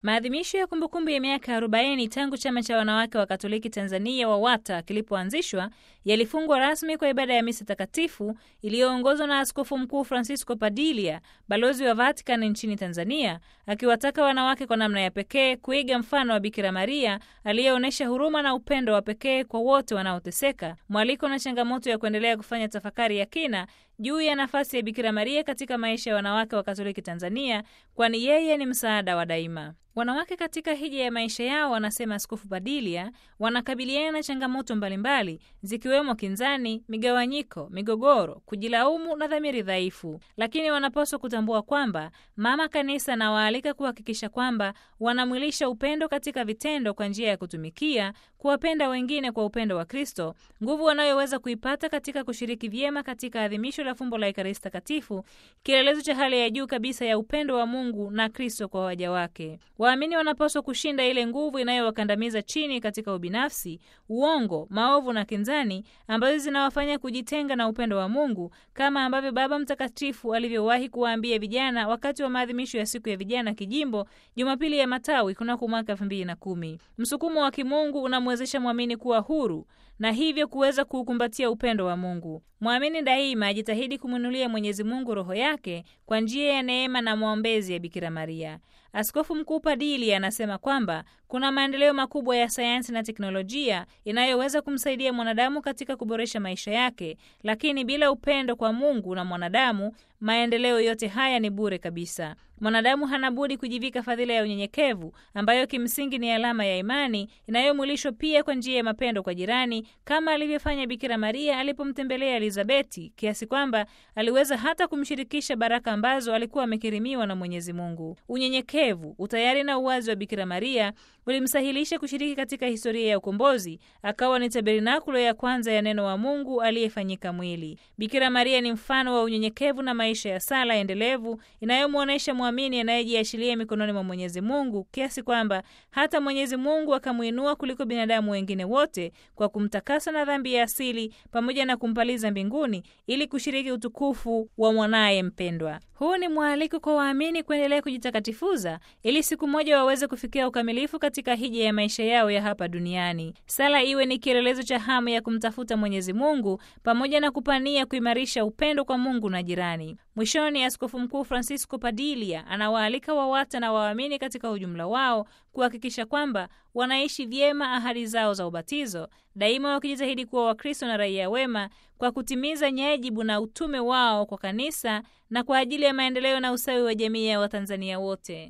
Maadhimisho ya kumbukumbu ya miaka 40 tangu chama cha wanawake wa Katoliki Tanzania WAWATA kilipoanzishwa yalifungwa rasmi kwa ibada ya misa takatifu iliyoongozwa na Askofu Mkuu Francisco Padilia, balozi wa Vatican nchini Tanzania, akiwataka wanawake kwa namna ya pekee kuiga mfano wa Bikira Maria aliyeonyesha huruma na upendo wa pekee kwa wote wanaoteseka, mwaliko na changamoto ya kuendelea kufanya tafakari ya kina juu ya nafasi ya Bikira Maria katika maisha ya wanawake wa Katoliki Tanzania, kwani yeye ni msaada wa daima. Wanawake katika hija ya maisha yao, wanasema Askofu Badilia, wanakabiliana na changamoto mbalimbali zikiwemo kinzani, migawanyiko, migogoro, kujilaumu na dhamiri dhaifu, lakini wanapaswa kutambua kwamba Mama Kanisa anawaalika kuhakikisha kwamba wanamwilisha upendo katika vitendo kwa njia ya kutumikia, kuwapenda wengine kwa upendo wa Kristo, nguvu wanayoweza kuipata katika kushiriki vyema katika adhimisho la fumbo la Ekaristi Takatifu, kielelezo cha hali ya juu kabisa ya upendo wa Mungu na Kristo kwa waja wake. Waamini wanapaswa kushinda ile nguvu inayowakandamiza chini katika ubinafsi, uongo, maovu na kinzani ambazo zinawafanya kujitenga na upendo wa Mungu, kama ambavyo Baba Mtakatifu alivyowahi kuwaambia vijana wakati wa maadhimisho ya siku ya vijana kijimbo Jumapili ya Matawi kunako mwaka elfu mbili na kumi. Msukumo wa kimungu unamwezesha mwamini kuwa huru na hivyo kuweza kuukumbatia upendo wa Mungu. Mwamini daima ajitahidi kumwinulia Mwenyezi Mungu roho yake kwa njia ya neema na maombezi ya Bikira Maria. Askofu Mkuu Padili anasema kwamba kuna maendeleo makubwa ya sayansi na teknolojia inayoweza kumsaidia mwanadamu katika kuboresha maisha yake, lakini bila upendo kwa Mungu na mwanadamu, maendeleo yote haya ni bure kabisa. Mwanadamu hana budi kujivika fadhila ya unyenyekevu ambayo kimsingi ni alama ya imani inayomwilishwa pia kwa njia ya mapendo kwa jirani, kama alivyofanya Bikira Maria alipomtembelea Elizabeti, kiasi kwamba aliweza hata kumshirikisha baraka ambazo alikuwa amekirimiwa na Mwenyezi Mungu. Unyenyekevu, utayari na uwazi wa Bikira Maria ulimsahilisha kushiriki katika historia ya ukombozi, akawa ni tabernakulo ya kwanza ya neno wa Mungu aliyefanyika mwili. Bikira Maria ni mfano wa unyenyekevu na maisha ya sala endelevu inayomwonyesha mwamini anayejiachilia mikononi mwa Mwenyezi Mungu, kiasi kwamba hata Mwenyezi Mungu akamwinua kuliko binadamu wengine wote kwa kumtakasa na dhambi ya asili pamoja na kumpaliza mbinguni ili kushiriki utukufu wa mwanaye mpendwa. Huu ni mwaliko kwa waamini kuendelea kujitakatifuza ili siku moja waweze kufikia ukamilifu katika hija ya maisha yao ya hapa duniani. Sala iwe ni kielelezo cha hamu ya kumtafuta Mwenyezi Mungu pamoja na kupania kuimarisha upendo kwa Mungu na jirani. Mwishoni, Askofu Mkuu Francisco Padilia anawaalika WAWATA na waamini katika ujumla wao kuhakikisha kwamba wanaishi vyema ahadi zao za ubatizo, daima wakijitahidi kuwa Wakristo na raia wema kwa kutimiza nyajibu na utume wao kwa kanisa na kwa ajili ya maendeleo na ustawi wa jamii ya Watanzania wote.